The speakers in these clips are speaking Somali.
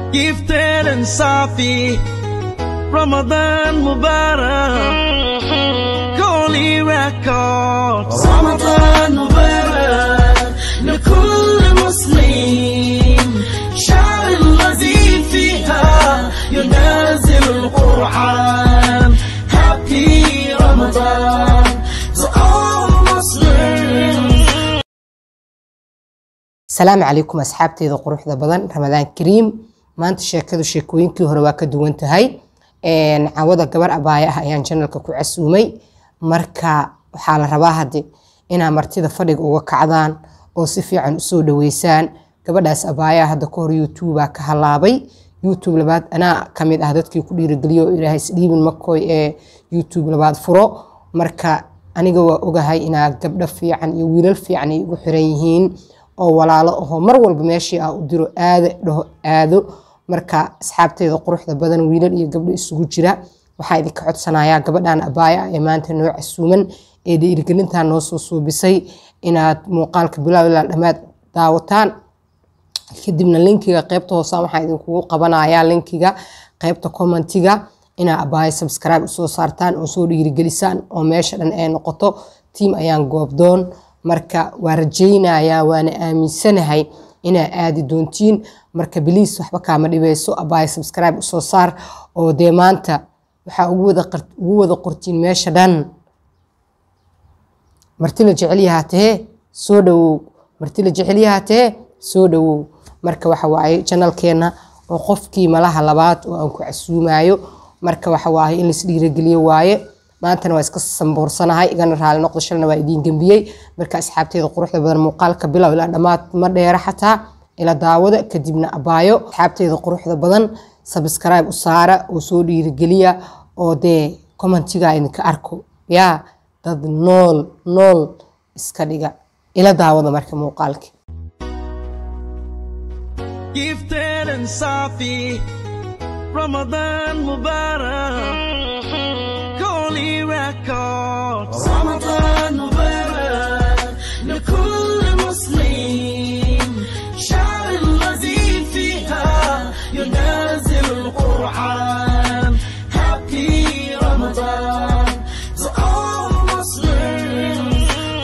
gifted and Safi. Ramadan Mubarak. Holy Records. Ramadan Mubarak. لكل مسلم شعر الذي فيها ينازل القرآن Happy Ramadan to all Muslims. asalaamu calaykum asxaabteeda quruxda badan ramadaan kariim maanta sheekadu sheekooyinkii hore waa ka duwan tahay cawada gabar abaaya ah ayaan janalka ku casuumay marka waxaa la rabaa hadde inaa martida fadhiga uga kacdaan oo si fiican usoo dhaweysaan gabadhaas abaaya hadda ka hor youtubea ka halaabay youtube labaad anaa kamid ah dadkii ku dhiirigeliyo oo ilaahay isdhiibin makoy ee youtube labaad furo marka aniga waa ogahay inaa gabdho fiican iyo wiilal fiican ay ugu xiran yihiin oo walaalo aho mar walba meeshii ah u diro aada dhaho aado marka asxaabteeda quruxda badan wiilal iyo gabdho isugu jira waxaa idinka codsanayaa gabadhan abaaya ah ee maanta noo casuuman ee dhiirigelintaa noo soo suubisay inaad muuqaalka bilaaw ilaa dhammaad daawataan kadibna linkiga qeybta hoosaan waxaa idinkugu qabanayaa linkiga qeybta commentiga inaa abaaya subscribe usoo saartaan oo soo dhiirigelisaan oo meesha dhan ay noqoto tiam ayaan goobdoon marka waa rajaynayaa waana aaminsanahay inaa aadi doontiin marka biliis waxba kaama dhibeyso abaaya subscribe usoo saar oo dee maanta waxaa ugu wada qortiin meesha dhan marti la jecel yahaa tahee soo dhawow marti la jecel yahaa tahee soo dhawow marka waxa waaye janalkeena oo qofkii malaha labaad oo aan ku casuumayo marka waxa waaye in lais dhiirageliyo waaye maantana waa iska samboorsanahay igana raali noqdo shalna waa idiin gembiyey marka asxaabteeda quruxda badan muuqaalka bilow ilaa dhammaad ma dheera xataa ila daawada kadibna abaayo asxaabteeda quruxda badan sabscribe u saara oo soo dhiirigeliya oo dee commentiga idinka arko yaa dad nool nool iska dhiga ila daawada marka muuqaalka Gifted and Safi. Ramadan Mubarak. Holy Records. رمضان مبارك لكل مسلم شعر الذي فيها ينازل القرآن Happy Ramadan to all Muslims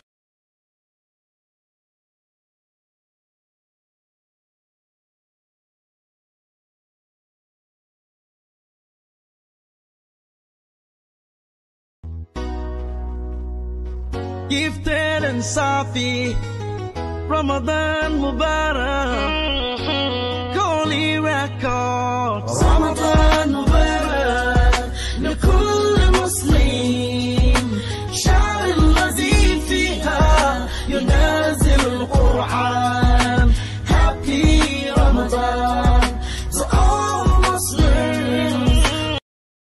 gifted and Safi. Ramadan Mubarak. Holy Records. رمضان مبارك لكل مسلم شعر الذي فيها ينازل القرآن Happy Ramadan to all Muslims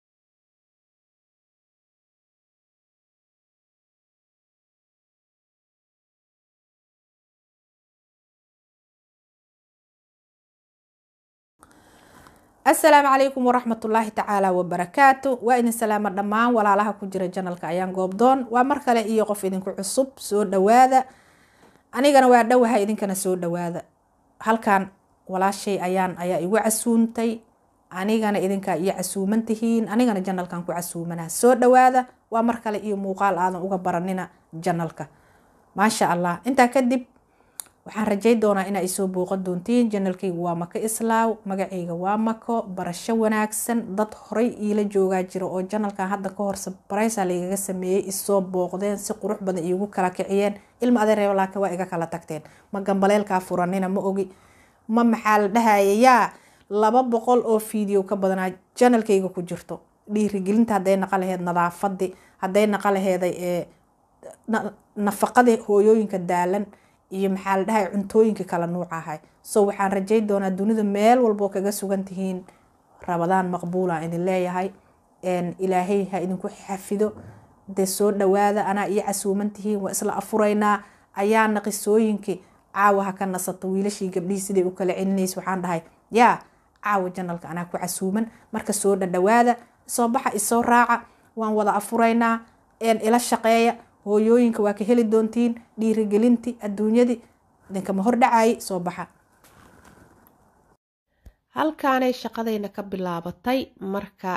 asalaamu calaykum waraxmatullaahi tacaala wabarakaatu waa idin salaamo dhammaan walaalaha ku jira janalka ayaan goobdoon waa mar kale iyo qof idinku cusub soo dhawaada anigana waa dhowaha idinkana soo dhawaada halkan walaashay ayaan ayaa igu casuumtay anigana idinkaa iyo casuuman tihiin anigana janalkan ku casuumana soo dhawaada waa mar kale iyo muuqaal aadan uga baranina janalka maasha allah intaa kadib waxaan rajay doonaa inaa isoo booqan doontiin janalkayga waa mako islaaw magacayga waa mako barasho wanaagsan dad horay iila joogaa jira oo janalkan hadda ka hor sabaraysa laigaga sameeyey isoo booqdeen si qurux badan iigu kala kiciyeen ilma adeereeb laakiin waa iga kala tagteen ma gambaleelkaa furanina ma ogi ma maxaa la dhahaya yaa laba boqol oo fiideo ka badanaa janalkayga ku jirto dhiirigelinta hadday naqa laheyd nadaafadii hadday naqa laheeday ee nafaqadii hooyooyinka daalan iyo maxaa la dhahay cuntooyinka kala nuuc ahay so waxaan rajay doonaa dunida meel walboo kaga sugan tihiin rabadaan maqbuula idin leeyahay ilaahay ha idinku xafido dee soo dhawaada anaa iyo casuuman tihiin waa isla afuraynaa ayaana qisooyinkii caawa ha ka nasato wiilashii gabdhihii siday u kala celinaysa waxaan dhahay yaa caawa janalka anaa ku casuuman marka soo dhadhawaada soo baxa isoo raaca waan wada afuraynaa ila shaqeeya hooyooyinka waa ka heli doontiin dhiirigelintii adduunyadii idinkama hordhacayay soo baxa halkaanay shaqadayna ka bilaabatay marka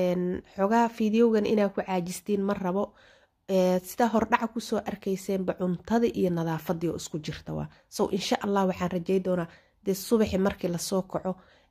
xogaa fideogan inaa ku caajistiin ma rabo sidaa hordhaca kusoo arkayseenba cuntadii iyo nadaafadii oo isku jirta waa so insha allah waxaan rajay doonaa dee subaxi markii lasoo kaco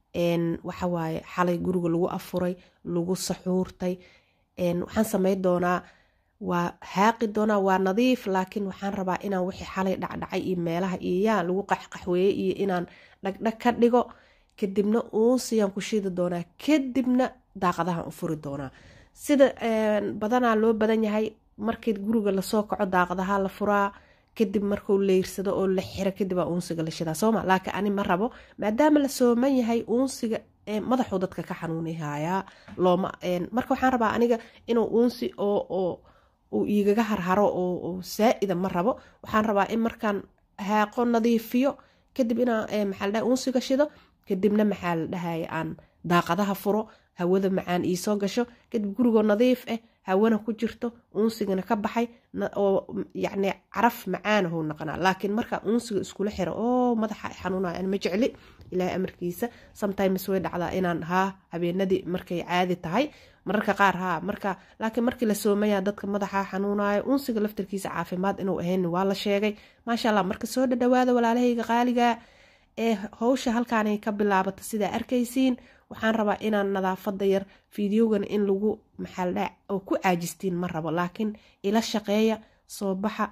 waxawaaye xalay guriga lagu afuray lagu saxuurtay waxaan samay doonaa waa haaqi doonaa waa nadiif laakiin waxaan rabaa inaan wixii xalay dhacdhacay iyo meelaha iyo yaa lagu qaxqaxweeye iyo inaan dhagdhag ka dhigo kadibna uusiyaan ku shidi doonaa kadibna daaqadahan u furi doonaa sida badanaa loo badan yahay markii guriga lasoo kaco daaqadaha la furaa kadib markuu leyrsado oo la xiro kadibaa uunsiga la shidaa sooma laakiin ani ma rabo maadaama la sooman yahay uunsiga madaxuu dadka ka xanuunihayaa looma marka waxaan rabaa aniga inuu uunsi oo oo uu iigaga harharo oo saa-ida ma rabo waxaan rabaa in markaan haaqo nadiifiyo kadib inaan maxaa la dhahay uunsiga shido kadibna maxaa la dhahaya aan daaqadaha furo hawada macaan iisoo gasho kadib gurigoo nadiif ah hawana ku jirto uunsigana ka baxay oo yacni caraf macaanahuu naqanaa laakiin markaa uunsiga iskula xiro oo madaxa xanuunaya an ma jecli ilaahay amarkiisa sometimes way dhacdaa inaan haa habeenadii markay caadi tahay mararka qaar haa marka laakiin markii la soomaya dadka madaxa xanuunayo uunsiga laftarkiisa caafimaad inuu ahayn waa la sheegay maasha allah marka soo dhadhawaada walaalahayga qaaliga ee howsha halkaanay ka bilaabata sidaa arkaysiin waxaan rabaa inaan nadaafada yar fideogan in lagu maxaaldha oo ku caajistiin ma rabo laakiin ila shaqeeya soo baxa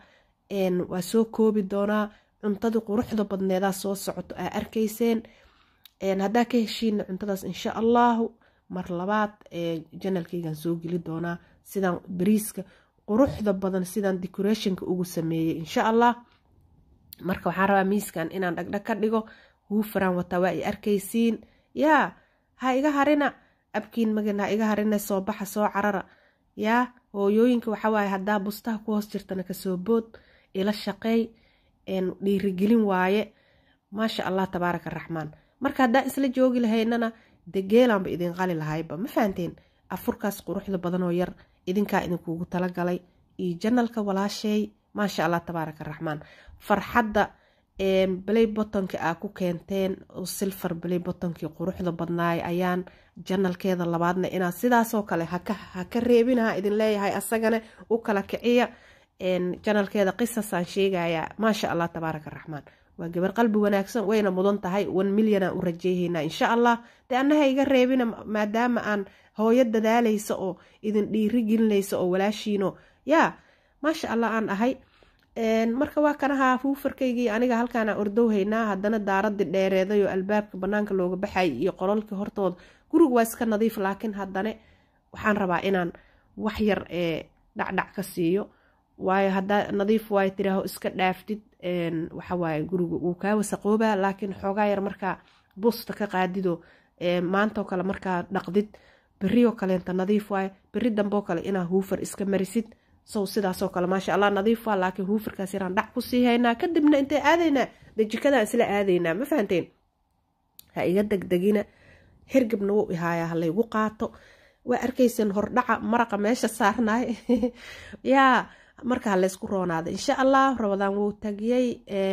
waa soo koobi doonaa cuntadii quruxda badneedaa soo socoto aa arkayseen haddaa ka heshiina cuntadaas insha allahu mar labaad janalkaygan soo geli doonaa sidaan bariiska quruxda badan sidaan decorationka ugu sameeyey insha allah marka waxaan rabaa miiskan inaan dhagdhag ka dhigo huufaraan wataa waa ay arkaysiin yaa ha iga harina abkiin magan ha iga harina soo baxa soo carara yaa hooyooyinka waxawaaye haddaa bustaha ku hoos jirtana kasoo bood ila shaqeey dhiirigelin waaye maasha allah tabaaraka araxmaan marka haddaa isla joogi lahaynana de geelaanba idin qali lahayba ma fahanteen afurkaas quruxda badanoo yar idinkaa idinkugu talagalay iyo janalka walaasheey maasha allah tabaaraka araxmaan farxadda balay botonka aa ku keenteen oo silfar balay botonkii quruxda badnaay ayaan janalkeeda labaadna inaa sidaasoo kale haka reebinaha idin leeyahay asagana u kala kiciya janalkeeda qisasaan sheegaya maasha allah tabaaraka araxmaan waa gabar qalbi wanaagsan wayna mudan tahay one milyanaan u rajeyhaynaa insha allah dee annaha iga reebina maadaama aan hooyo dadaalaysa oo idin dhiiri gelinaysa oo walaashiino yaa maasha allah aan ahay marka waa kanahaa huufarkaygii aniga halkaana ordowhaynaa haddana daaradii dheereeday oo albaabka banaanka looga baxay iyo qololkii hortooda guriga waa iska nadiif laakiin haddana waxaan rabaa inaan wax yar ee dhacdhac ka siiyo waayo haddaa nadiif waayo tiraaho iska dhaaftid waxawaaye guriga wuu kaa wasaqoobaa laakiin xoogaa yar markaa busta ka qaadido maantoo kale markaa dhaqdid berioo kaleenta nadiif waayo beri damboo kale inaa huufar iska marisid sow sidaasoo kale maasha allah nadiif waa laakiin huufarkaas yaraan dhac kusii haynaa kadibna intay aadaynaa dee jikadaan isla aadaynaa ma fahanteen ha iga degdegina hergebna wuu ihaayaa ha laygu qaato waa arkayseen hordhaca maraqa meesha saarnaay yaa marka ha laysku roonaada insha allah rabadaan wuu tagiyey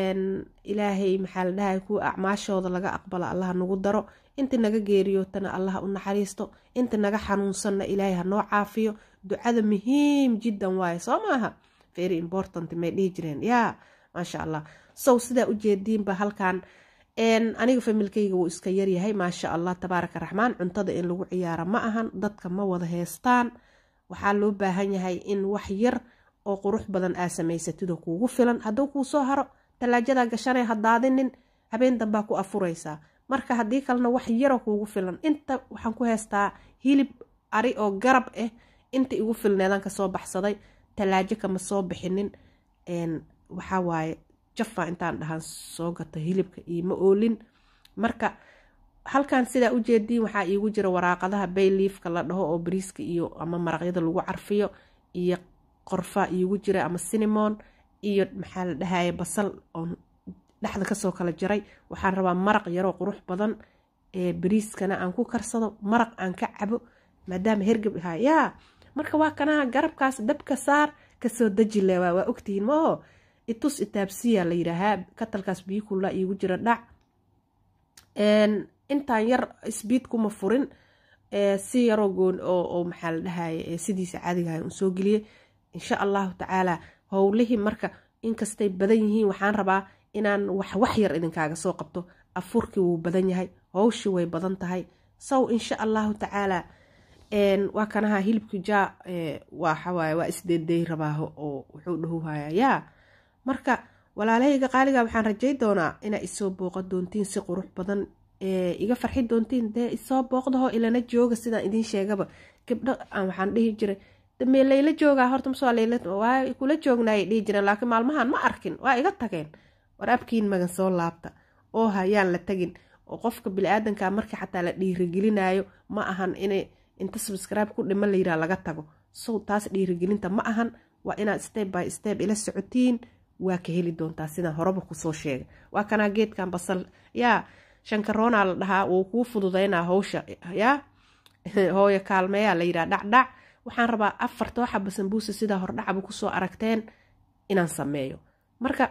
ilaahay maxaa la dhahay kuwa acmaashooda laga aqbala allaha nagu daro inta naga geeriyootana allaha u naxariisto inta naga xanuunsanna ilaahay ha noo caafiyo ducada muhiim jiddan waaye soo maaha very important may dhihi jireen yaa maasha allah sow sidaa ujeediinba halkan aniga familkayga wuu iska yaryahay maasha allah tabaaraka raxmaan cuntada in lagu ciyaara ma ahan dadka ma wada heestaan waxaa loo baahan yahay in wax yar oo qurux badan aa samaysatidoo kuugu filan hadduu kuu soo haro talaajadaa gashanay hadaadinin habeen dambaa ku afuraysaa marka haddii kalena wax yaroo kuugu filan inta waxaan ku heystaa hilib ari oo garab ah inta igu filneedaan kasoo baxsaday talaajo kama soo bixinin waxaa waaye jafa intaan dhahan soo gato hilibka ioma oolin marka halkan sidaa ujeediin waxaa iigu jira waraaqadaha bayliifka la dhaho oo bariiska iyo ama maraqyada lagu carfiyo iyo qorfaa iigu jira ama sinimon iyo maxaa la dhahaya basal oon dhexda kasoo kala jaray waxaan rabaa maraq yaroo qurux badan ee bariiskana aan ku karsado maraq aan ka cabo maadaama hergab ahaa yaa marka waa kanaha garabkaas dabka saar kasoo daji leewaa waa ogtihiin maaho itus itaabsiya la yidhaahaa katalkaas biyo kullaa iigu jira dhac intaan yar sbiid kuma furin si yaroo goon oo maxaa la dhahaye sidiisa caadigaha un soo geliyey insha allahu tacaala howlihii marka inkastay badan yihiin waxaan rabaa inaan wax wax yar idinkaaga soo qabto afurkii wuu badan yahay howshii way badan tahay sow insha allahu tacaala waa kanaha hilibki jaa waxawaaye waa isdeeday rabaaho oo wuxuu dhahuhayaa yaa marka walaalahayga qaaliga waxaan rajay doonaa inaa isoo booqa doontiin si qurux badan iga farxi doontiin dee isoo booqdaho ilana jooga sidaan idiin sheegaba gabdho waxaan dhihi jiray damee layla joogaa horta masoo waa kula joognaayay dhihi jireen laakiin maalmahan ma arkin waa iga tageen war abkiin magan soo laabta oo hayaan la tagin oo qofka bili-aadanka markii xataa la dhiirigelinayo ma ahan inay inta subscribe ku dhima layidhaha laga tago sow taas dhiirigelinta ma ahan waa inaad step by step ila socotiin waa ka heli doontaa sidaan horeba kusoo sheegay waa kanaa geedkan basal yaa shankaroonaa la dhahaa wuu kuu fududaynaa howsha yaa hooyo kaalmeeyaa la yidhaha dhacdhac waxaan rabaa afarta waxa basanbuusa sidaa hordhacaba kusoo aragteen inaan sameeyo marka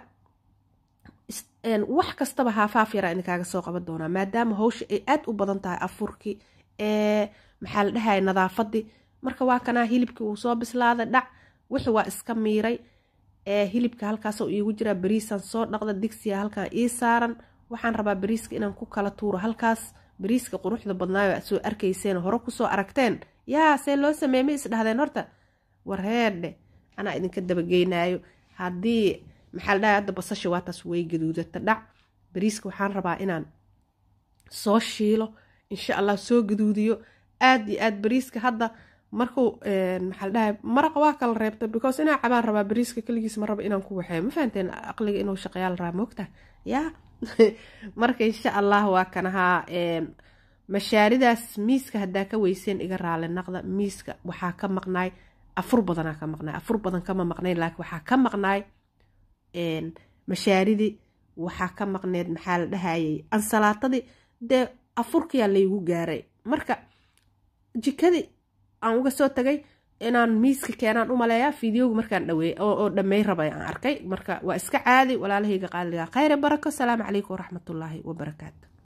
wax kastaba haafaaf yaraa idinkaaga soo qaban doonaa maadaama howsha ay aad u badan tahay afurkii maxaa la dhahaya nadaafadii marka waa kanaa hilibkii uu soo bislaaday dhac wixii waa iska miiray hilibka halkaasoo iigu jiraa bariisaan soo dhaqda digsiga halkaan ii saaran waxaan rabaa bariiska inaan ku kala tuuro halkaas bariiska quruxda badnaayo aad soo arkayseen hore kusoo aragteen yaa see loo sameeye ma isdhahdeen horta warheedhe anaa idinka dabageynaayo haddii maxaa la dhahay hadda basasha waataas way gaduudata dhac bariiska waxaan rabaa inaan soo shiilo insha allah soo gaduudiyo aad iyo aad bariiska hadda markuu maxaa la dhahay maraqa waa kala reebta because inaa cabaan rabaa bariiska keligiis ma raba inaan ku waxeeyo ma fahanteen aqliga inuu shaqeyaal rabaa moogta yaa marka insha allah waa kanahaa mashaaridaas miiska haddaa ka weyseen iga raali naqda miiska waxaa ka maqnaay afur badanaa ka maqnaay afur badan kama maqnayn laakiin waxaa ka maqnaay mashaaridii waxaa ka maqneed maxaa la dhahayay ansalaatadii dee afurkiyaa laygu gaaray marka jikadii aan uga soo tagay inaan miiska keenaan u maleeyaa fideoga markaan dhaweey oo dhammey rabay aan arkay marka waa iska caadi walaalahayga qaaliga khayre barako asalaamu calaykum waraxmatullaahi wabarakaatu